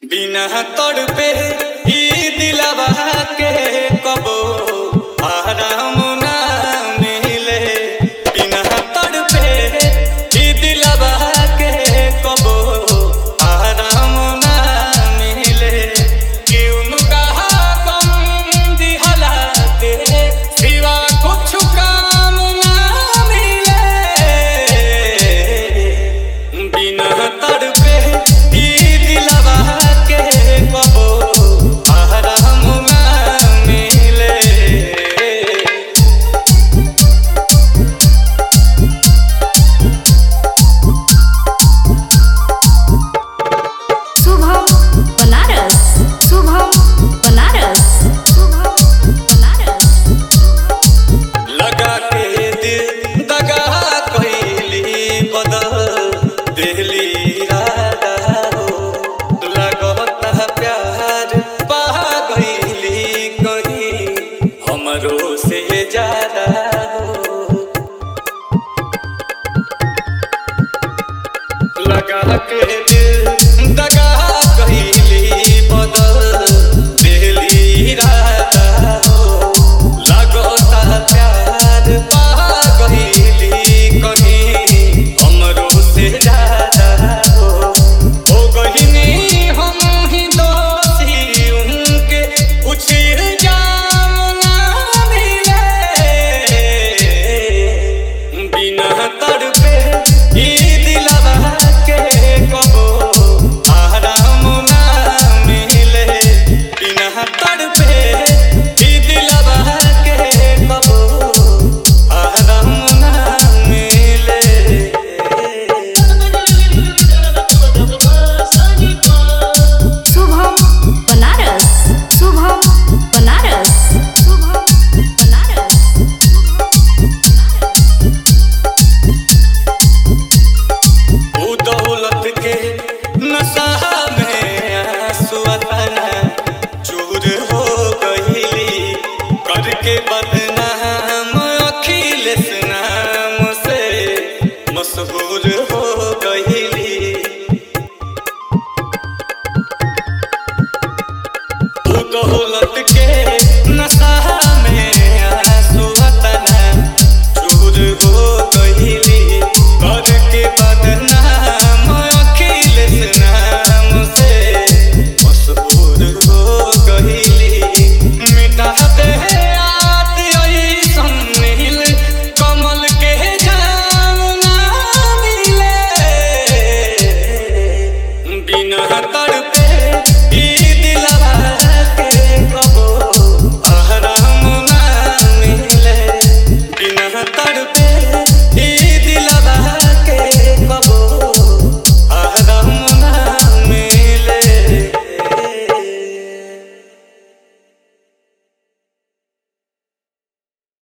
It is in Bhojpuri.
बिना तड़पे ई दिलवा के कबो आराम ना मिले बिना तड़पे ई दिलवा के कबो आराम ना मिले क्यों कहा गम दिहला के सिवा कुछ काम ना मिले बिना तड़पे ई दिलवा के कबो आराम ना मिले शुभम बनारस शुभम बनारस शुभम बनारस लगा के दिल दगा कइली बदल दिली राधा हो लगता प्यार पा गइली कहीं हमरो से ज्यादा हो लगा के दिल दगा कइली बदल दिली राधा हो लगता प्यार पा गइली कहीं हमरो से ज्यादा हो हो गइनी हम ही दोषी उनके कुछ इल्जाम ना मिले बिना तड़पे ई दिलवा के कबो आराम ना मिले बिना तड़पे ई दिलवा के कबो आराम ना मिले शुभम बनारस शुभम बनारस शुभम बनारस ऊ दौलत के नशा में आंसू अतना चूर हो गईली करके बदनाम अखिलेश नाम से मशहूर हो गईली ऊ दौलत के नशा में आंसू अतना चूर हो गईली करके बदनाम अखिलेश नाम से मशहूर हो गईली मिटा दे याद ऐसन नील कमल के जाम ना मिले बिना तड़पे ई दिलवा